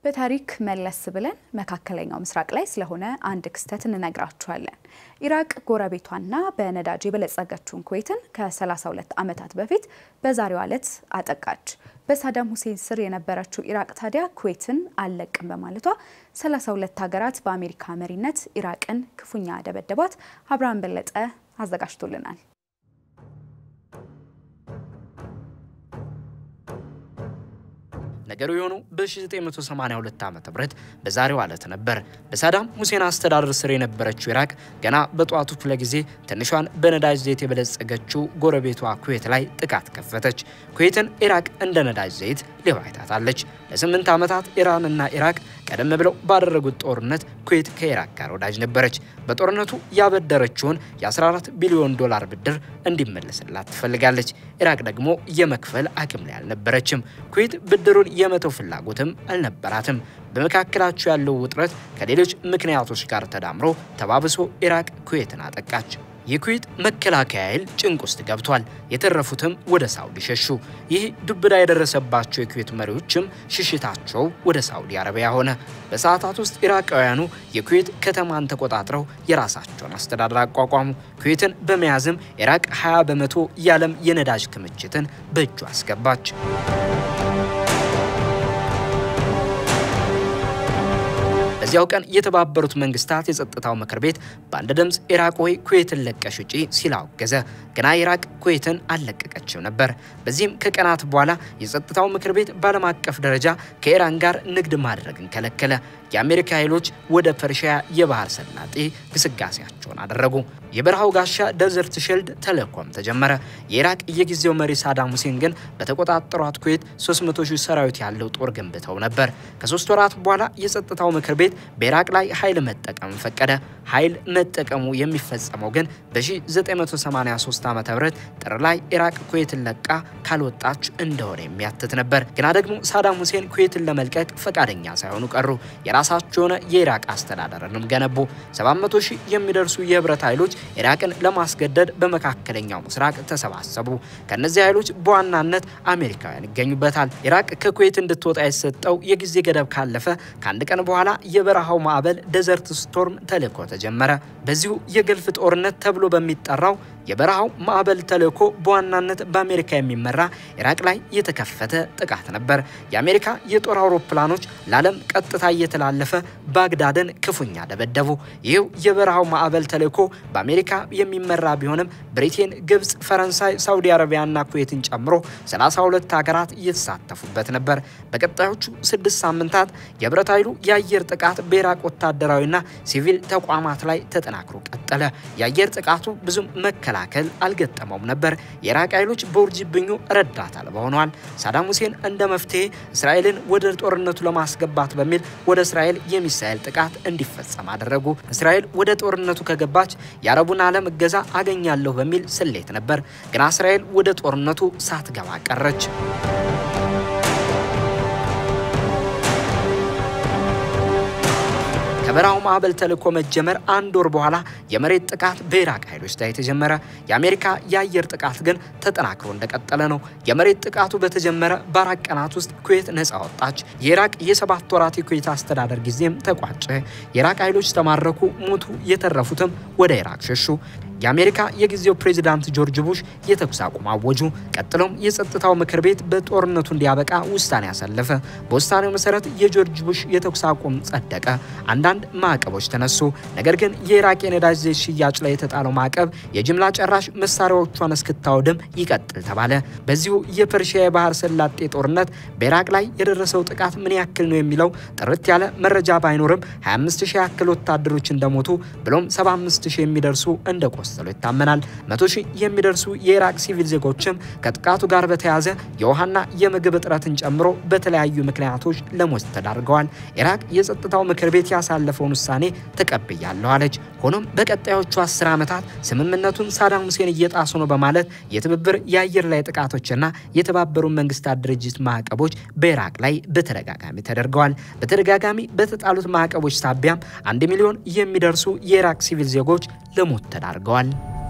በታሪክ መለስ ብለን መካከለኛው ምስራቅ ላይ ስለሆነ አንድ ክስተት እንነግራችኋለን። ኢራቅ ጎረቤቷና በነዳጅ የበለጸገችውን ኩዌትን ከ32 ዓመታት በፊት በዛሬው ዕለት አጠቃች። በሳዳም ሁሴን ስር የነበረችው ኢራቅ ታዲያ ኩዌትን አልለቅም በማለቷ 32 ሀገራት በአሜሪካ መሪነት ኢራቅን ክፉኛ ደበደቧት። አብርሃም በለጠ አዘጋጅቶልናል። ነገሩ የሆነው በ1982 ዓ.ም በዛሬው ዕለት ነበር። በሳዳም ሁሴን አስተዳደር ስር የነበረችው ኢራቅ ገና በጠዋቱ ክፍለ ጊዜ ትንሿን በነዳጅ ዘይት የበለጸገችው ጎረቤቷ ኩዌት ላይ ጥቃት ከፈተች። ኩዌትን ኢራቅ እንደ ነዳጅ ዘይት ሊባይታታለች። ለስምንት ዓመታት ኢራንና ኢራቅ ቀደም ብለው ባደረጉት ጦርነት ኩዌት ከኢራቅ ጋር ወዳጅ ነበረች። በጦርነቱ ያበደረችውን የ14 ቢሊዮን ዶላር ብድር እንዲመለስላት ትፈልጋለች። ኢራቅ ደግሞ የመክፈል አቅም ላይ አልነበረችም። ኩዌት ብድሩን የመተው ፍላጎትም አልነበራትም። በመካከላቸው ያለው ውጥረት ከሌሎች ምክንያቶች ጋር ተዳምሮ ተባብሶ ኢራቅ ኩዌትን አጠቃች። የኩዌት መከላከያ ኃይል ጭንቅ ውስጥ ገብቷል። የተረፉትም ወደ ሳውዲ ሸሹ። ይህ ዱብዳ የደረሰባቸው የኩዌት መሪዎችም ሽሽታቸው ወደ ሳውዲ አረቢያ ሆነ። በሰዓታት ውስጥ ኢራቃውያኑ የኩዌት ከተማን ተቆጣጥረው የራሳቸውን አስተዳደር አቋቋሙ። ኩዌትን በመያዝም ኢራቅ 20 በመቶ የዓለም የነዳጅ ክምችትን በእጁ አስገባች። በዚያው ቀን የተባበሩት መንግስታት የጸጥታው ምክር ቤት በአንድ ድምፅ ኢራቅ ሆይ ኩዌትን ለቀሽ ውጪ ሲል አወገዘ። ግና ኢራቅ ኩዌትን አልለቀቀችም ነበር። በዚህም ከቀናት በኋላ የጸጥታው ምክር ቤት በዓለም አቀፍ ደረጃ ከኢራን ጋር ንግድ ማድረግን ከለከለ። የአሜሪካ ኃይሎች ወደ ፐርሺያ የባህር ሰላጤ ግስጋሴያቸውን አደረጉ። የበረሃው ጋሻ ደዘርት ሺልድ ተልእኮም ተጀመረ። የኢራቅ የጊዜው መሪ ሳዳም ሁሴን ግን በተቆጣጠሯት ኩዌት 300 ሺህ ሰራዊት ያለው ጦር ገንብተው ነበር። ከሶስት ወራት በኋላ የጸጥታው ምክር ቤት በኢራቅ ላይ ኃይል መጠቀም ፈቀደ። ኃይል መጠቀሙ የሚፈጸመው ግን በ1983 ዓ ም ጥር ላይ ኢራቅ ኩዌትን ለቃ ካልወጣች እንደሆነ የሚያትት ነበር። ግና ደግሞ ሳዳም ሁሴን ኩዌትን ለመልቀቅ ፈቃደኛ ሳይሆኑ ቀሩ። የራሳቸው የሆነ የኢራቅ አስተዳደርንም ገነቡ። 700 ሺህ የሚደርሱ የህብረት ኃይሎች ኢራቅን ለማስገደድ በመካከለኛው ምስራቅ ተሰባሰቡ። ከነዚህ ኃይሎች በዋናነት አሜሪካውያን ይገኙበታል። ኢራቅ ከኩዌት እንድትወጣ የተሰጠው የጊዜ ገደብ ካለፈ ከአንድ ቀን በኋላ የበረሃው ማዕበል ደዘርት ስቶርም ተልእኮ ተጀመረ። በዚሁ የገልፍ ጦርነት ተብሎ በሚጠራው የበረሃው ማዕበል ተልእኮ በዋናነት በአሜሪካ የሚመራ ኢራቅ ላይ የተከፈተ ጥቃት ነበር። የአሜሪካ የጦር አውሮፕላኖች ለዓለም ቀጥታ እየተላለፈ ባግዳድን ክፉኛ ደበደቡ። ይህው የበረሃው ማዕበል ተልእኮ በአሜሪካ የሚመራ ቢሆንም ብሪቴን፣ ግብፅ፣ ፈረንሳይ፣ ሳውዲ አረቢያና ኩዌትን ጨምሮ 32 ሀገራት እየተሳተፉበት ነበር። በቀጣዮቹ ስድስት ሳምንታት የህብረት ኃይሉ የአየር ጥቃት በኢራቅ ወታደራዊና ሲቪል ተቋማት ላይ ተጠናክሮ ቀጠለ። የአየር ጥቃቱ ብዙም መከላከል አልገጠመውም ነበር። የኢራቅ ኃይሎች በውርጅብኙ ረዳት አልባ ሆነዋል። ሳዳም ሁሴን እንደ መፍትሄ እስራኤልን ወደ ጦርነቱ ለማስገባት በሚል ወደ እስራኤል የሚሳኤል ጥቃት እንዲፈጸም አደረጉ። እስራኤል ወደ ጦርነቱ ከገባች የአረቡን ዓለም እገዛ አገኛለሁ በሚል ስሌት ነበር። ግና እስራኤል ወደ ጦርነቱ ሳትገባ ቀረች። ከበረሃው ማዕበል ተልእኮ መጀመር አንድ ወር በኋላ የመሬት ጥቃት በኢራቅ ኃይሎች ላይ ተጀመረ። የአሜሪካ የአየር ጥቃት ግን ተጠናክሮ እንደቀጠለ ነው። የመሬት ጥቃቱ በተጀመረ በአራት ቀናት ውስጥ ኩዌት ነጻ ወጣች። የኢራቅ የሰባት ወራት የኩዌት አስተዳደር ጊዜም ተቋጨ። የኢራቅ ኃይሎች ተማረኩ፣ ሞቱ። የተረፉትም ወደ ኢራቅ ሸሹ። የአሜሪካ የጊዜው ፕሬዚዳንት ጆርጅ ቡሽ የተኩስ አቁም አወጁ። ቀጥሎም የጸጥታው ምክር ቤት በጦርነቱ እንዲያበቃ ውሳኔ ያሳለፈ። በውሳኔው መሰረት የጆርጅ ቡሽ የተኩስ አቁም ጸደቀ። አንዳንድ ማዕቀቦች ተነሱ። ነገር ግን የኢራቅ የነዳጅ ዘይት ሽያጭ ላይ የተጣለው ማዕቀብ የጅምላ ጨራሽ መሳሪያዎቿን እስክታወድም ይቀጥል ተባለ። በዚሁ የፐርሺያ የባህር ሰላጤ ጦርነት በኢራቅ ላይ የደረሰው ጥቃት ምን ያክል ነው የሚለው ጥርት ያለ መረጃ ባይኖርም 25 ሺህ ያክል ወታደሮች እንደሞቱ ብሎም 75 ሺህ የሚደርሱ እንደቆሰሉ ይታመናል። መቶ ሺህ የሚደርሱ የኢራቅ ሲቪል ዜጎችም ከጥቃቱ ጋር በተያያዘ የውሃና የምግብ እጥረትን ጨምሮ በተለያዩ ምክንያቶች ለሞት ተዳርገዋል። ኢራቅ የጸጥታው ምክር ቤት ያሳለፈውን ውሳኔ ተቀብያለሁ አለች። ሆኖም በቀጣዮቹ አስር ዓመታት ስምምነቱን ሳዳም ሁሴን እየጣሱ ነው በማለት የትብብር የአየር ላይ ጥቃቶችና የተባበሩት መንግስታት ድርጅት ማዕቀቦች በኢራቅ ላይ በተደጋጋሚ ተደርገዋል። በተደጋጋሚ በተጣሉት ማዕቀቦች ሳቢያም አንድ ሚሊዮን የሚደርሱ የኢራቅ ሲቪል ዜጎች ለሞት ተዳርገዋል።